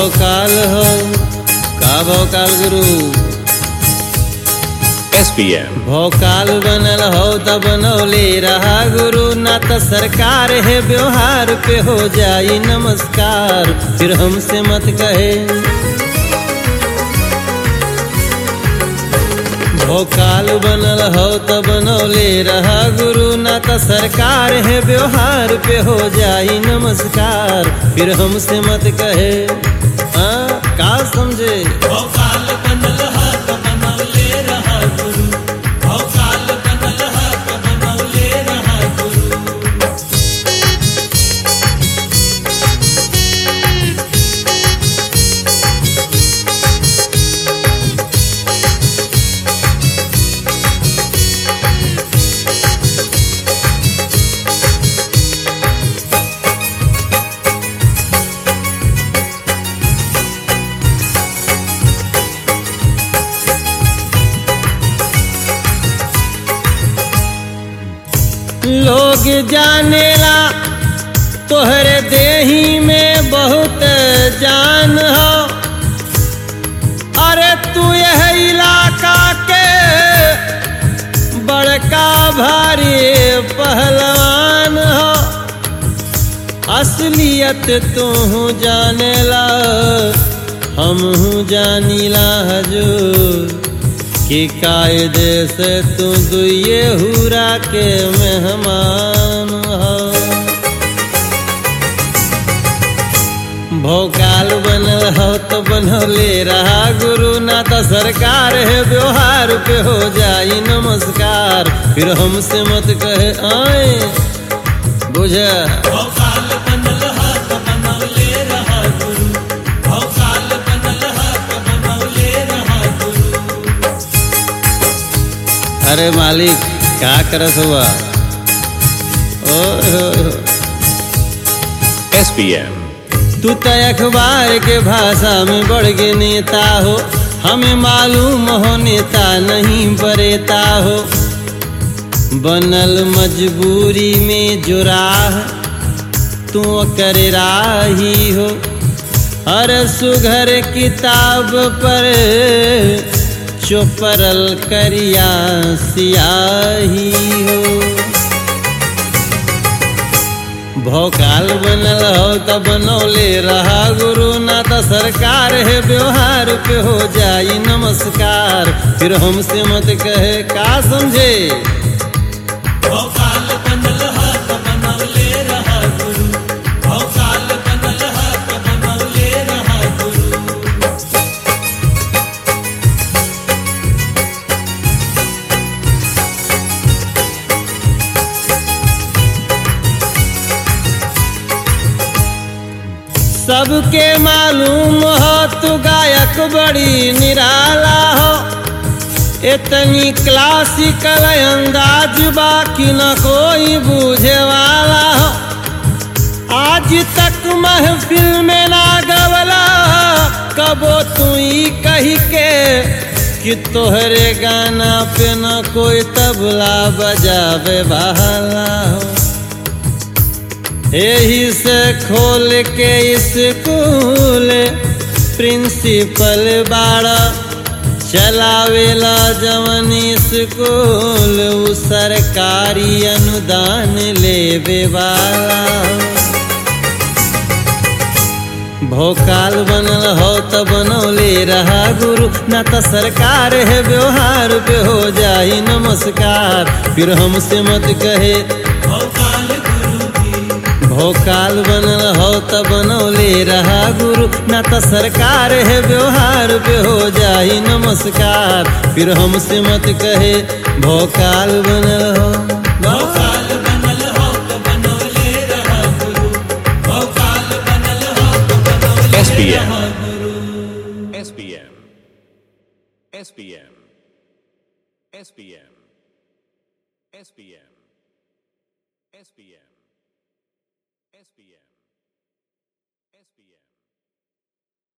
भोकाल हो का भोकाल गुरु SBM, भोकाल बनल हो त बनौले रहा गुरु ना त सरकार है व्यवहार पे हो जाई नमस्कार फिर हमसे मत कहे भोकाल बनल हो त बनौले रहा गुरु ना त सरकार है व्यवहार पे हो जाई नमस्कार फिर हमसे मत कहे हाँ का समझे भोकाल बनल हा त बनौले रहा गुरु भोकाल बनल हा त बनौले रहा गुरु लोग जानेला तोहरे देही में बहुत जान हो अरे तू यह इलाका के बड़का भारी पहलवान हो असलियत तू जानेला हम जानीला हजूर कि कायदे से तू दुए हुरा के मेहमान हो भोकाल बनल हो तो बनौले रहा गुरु ना तो सरकार है व्यवहार पे हो जाई नमस्कार फिर हमसे मत कहे आए बुझ भोकाल बनल हा त बनौले रहा गुरु भोकाल बनल हा त बनौले रहा गुरु अरे मालिक क्या करत हुआ ओए होए होए। SBM, तू तो अखबार के भाषा में बढ़ के नेता हो हमें मालूम हो नेता नहीं बरेता हो बनल मजबूरी में जो राह तू कर राही हो हर सुघर किताब पर चोपरल करिया सियाही हो भोकाल बनल हो त बनौले रहा गुरु ना त सरकार है व्यवहार पे हो जाई नमस्कार फिर हमसे मत कहे का समझे भोकाल बनल हा त बनौले रहा गुरु भोकाल बनल हा त बनौले रहा गुरु सबके मालूम हो तू गायक बड़ी निराला हो इतनी क्लासिकल अंदाज बाकी न कोई बूझे वाला हो आज तक महफिल में ना गवला कबो तू ही कही के कि तोहरे गाना पे न कोई तबला बजावे वाला हो यही से खोल के स्कूल प्रिंसिपल बाड़ा चलावेला जवन स्कूल उ सरकारी अनुदान लेवे वाला भोकाल बनल हो त बनौले रहा गुरु ना त सरकार है व्यवहार पे हो जाई नमस्कार फिर हमसे मत कहे भोकाल गुरु जी भोकाल बनल हो त बनौले रहा गुरु ना त सरकार है व्यवहार पे हो जाई नमस्कार फिर हमसे मत कहे भोकाल बनल हो भोकाल बनल हो त बनौले रहा गुरु भोकाल बनल हो त बनौले SBM. रहा गुरु SBM, SBM, SBM, SBM, SBM, SBM, SBM.